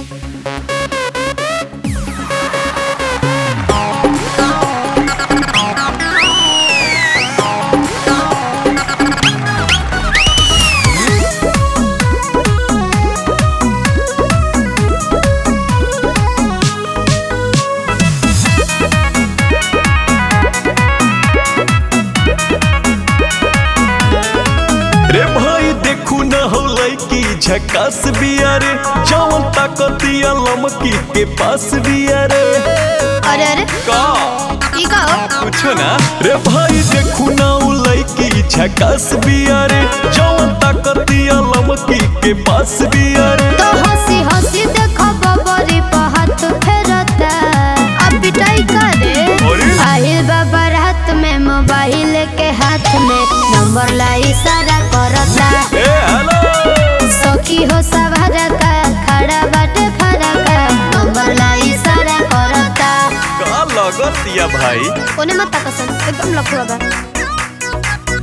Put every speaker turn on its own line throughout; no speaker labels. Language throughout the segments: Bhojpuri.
रे भाई देखू न हो लड़की झकास बिया रे जवन ताकतिया लमकी के पास बिया रे
अरे अरे
का
ई का हो
कुछो ना रे भाई देखू न उ लड़की झकास बिया रे जवन ताकतिया लमकी के पास बिया रे
तो हंसी हंसी देखो बबरी पर हाथ फेरता अब पिटाई करे
अरे?
आहिल बाबा रात में मोबाइल के हाथ में नंबर ला इशारा करता
ए हेलो
सखी हो सवार का खड़ा बाटे फरा का नंबर ला इशारा करता
का लगतिया भाई
ओने मत तकसन एकदम लफुआ बा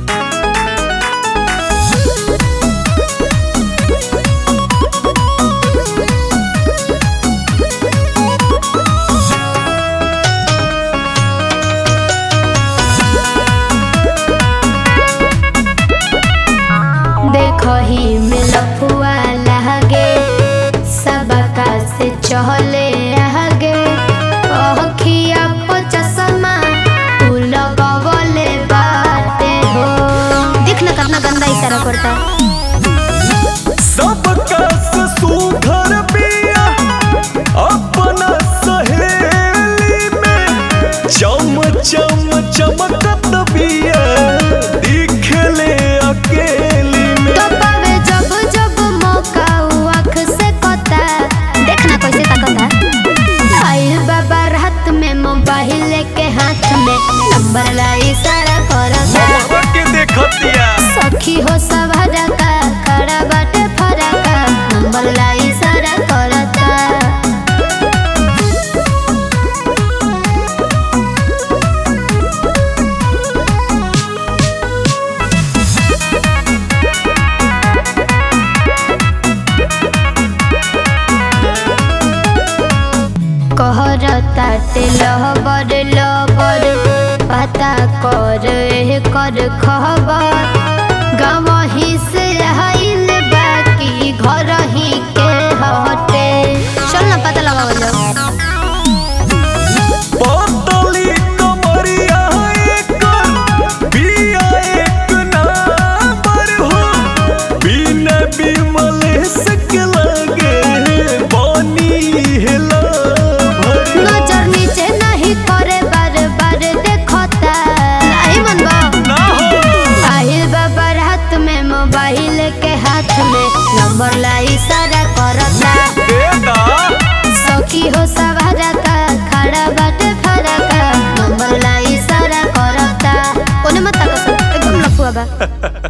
देखो ही में लफुआ लहगे सबका से चहले आगे अखिया को चश्मा तू लगवले बाटे हो देख ना कितना गंदा इशारा करता
सबका से सुघर बिया अपना सहेली में चम चम चमकत बिया दिखले अकेली में
तो पावे जब जब मौका उ आँख से कता देख ना कैसे तकता आइल बाबा रात में मोबाइल के हाथ में नंबर ला इशारा करता
मोहब्बा के देखतिया
सखी हो सवार का खड़ा बाटे फरा का नंबर ला इशारा करता कहरता लहबर लबर पता कर एह कर खबर गवही से आइल बाकी घर ही के हटे चल ना पता लगावल जाओ
पतली कमरिया एकर बिया एक नंबर हो बिना बिमलेश के लगे बनी हेला भर
नजर नीचे नहीं करे बार बार देखता नहीं मनबा
ना हो
आहिल बाबा रात में मोबाइल के हाथ में नंबर ला इशारा करता
बेटा
सखी हो सवार का खड़ा बाटे फरा का नंबर ला इशारा करता ओने मत तकसन एकदम लफुआ बा